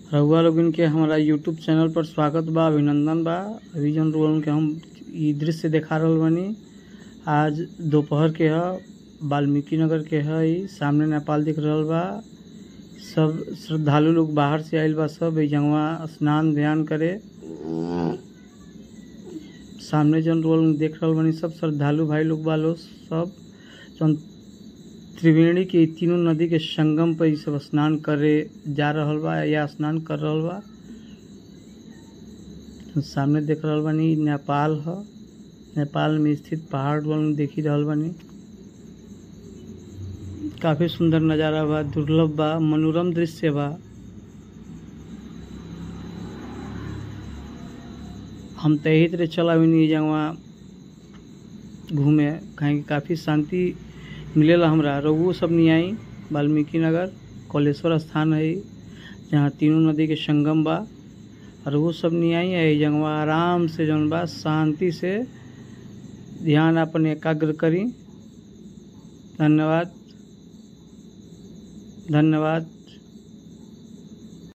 रउआ लोगन के हमारा यूट्यूब चैनल पर स्वागत बा अभिनंदन बा अभी जौन लोगन के हम इ दृश्य देखा रहल बानी आज दोपहर के ह वाल्मीकि नगर के ह इ सामने नेपाल दिख रहल बा सब श्रद्धालु लोग बाहर से आइल बा सब एजंगवा स्नान ध्यान करे सामने जौन लोग देख रहल बानी सब श्रद्धालु भाई लोग बा लोग सब जौन त्रिवेणी के इ तीनों नदी के संगम पर इ सब स्नान करे जा रहल बा या स्नान कर रहल बा सामने देख रहल बानी इ नेपाल ह नेपाल में स्थित पहाड़ लोग देखी रहल बानी काफी सुंदर नजारा बा दुर्लभ बा मनोरम दृश्य बा हम तो यही तरह चला भी जगह घूमे कहीं काफ़ी शांति मिलेला हमरा रघुओ सब नहीं आई वाल्मीकि नगर कौलेश्वर स्थान है जहाँ तीनों नदी के संगम बा और वो सब नहीं आई है जगह आराम से जौन बा शांति से ध्यान अपन एकाग्र करी धन्यवाद धन्यवाद